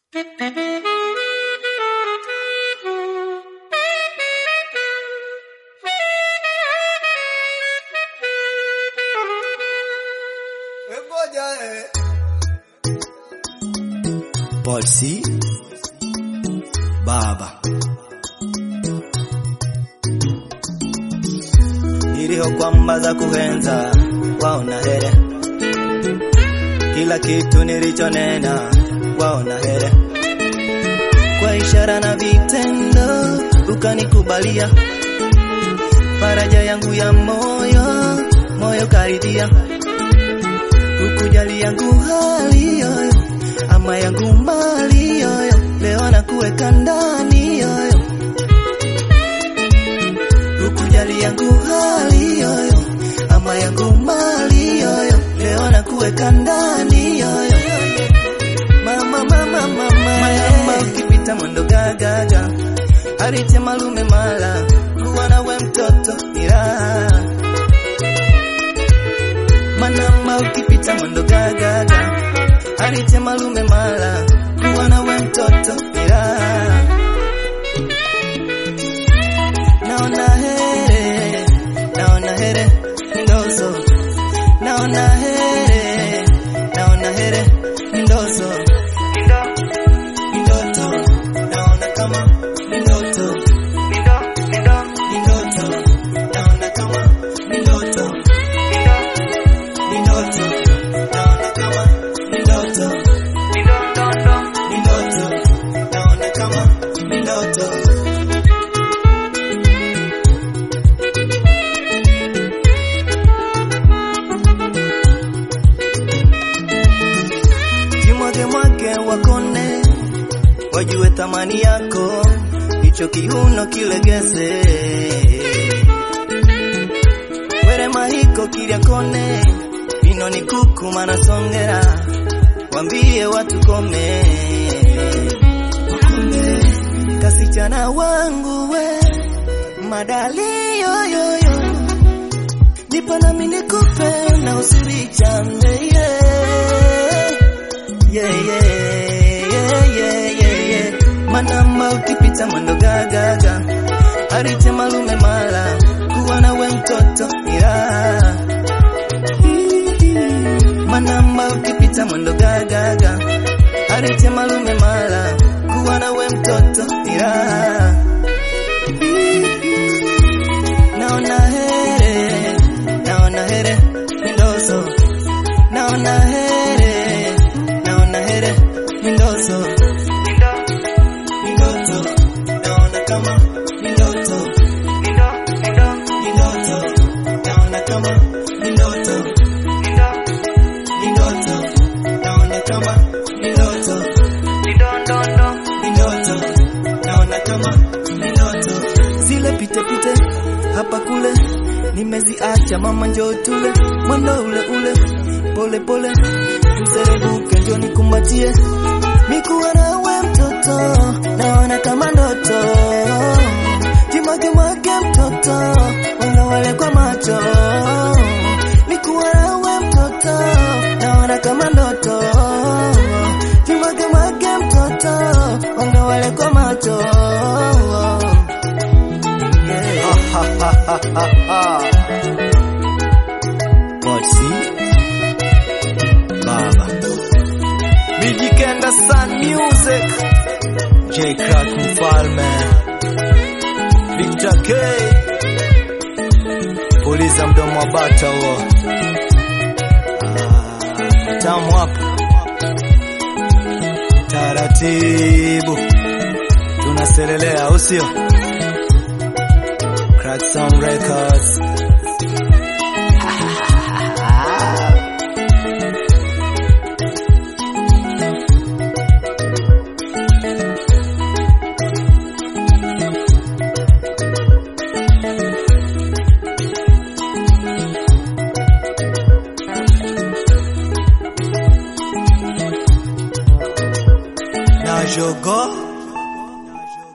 Polsi Baba iliho kwamba za kuhenza waona here kila kitu nilichonena waona here kwa ishara na vitendo ukanikubalia faraja yangu ya moyo moyo karidhia ukujali yangu hali yoyo ama yangu mali yoyo leo nakuweka ndani yoyo ukujali yangu hali yoyo ama yangu mali yoyo leo nakuweka ndani yoyo mama mama mama mama ukipita mwendo gagaga arite malume mala kuwa nawe mtoto ila manama ukipita mwendo gagaga arite malume mala kuwa nawe mtoto ila naona here naona here ndozo naona here naona here ndozo ndo ndoto naona kama ndoto ndo ndo ndoto naona kama ndoto ndo ndoto naona kama ndoto ndo ndo ndo ndoto naona kama ndoto jimwage mwake wakone wajue thamani yako hicho kiuno kilegeze were mahiko kilyakone ino ni kuku manasongera wambie watu kome kasichana wangu we madali yoyoyo nipo nami nikupe na usirichande yeah. Yeah, yeah, yeah, yeah, yeah, yeah. manama ukipita mwendo gagaga arite malume mala kuwa nawe mtoto ila manama ukipita mwendo gagaga arite malume mala kuwa nawe mtoto ila naona here naona here ndoso naona here naona here ndoso ndo ndoto naona kama ndoto ndo ndo ndoto naona kama ndoto ndo ndoto naona kama ndoto ndo ndo ndo ndoto naona kama ndoto zile pite pite hapa kule nimeziacha mama njoo tule mwendo ule ule pole pole mserebuke ndio nikumbatie mikuwa nawe mtoto naona kama ndoto jimwage mwage mtoto wala wale kwa macho nikuwa nawe mtoto naona kama ndoto jimwage mwage mtoto wala wale kwa macho Polsi Baba Mijikenda Sun Music J Crack Mfalme Victor K Puliza mdomo wa bata huo Ah, Tamu hapo Taratibu Tunaselelea usio Crack Sound Records na jogo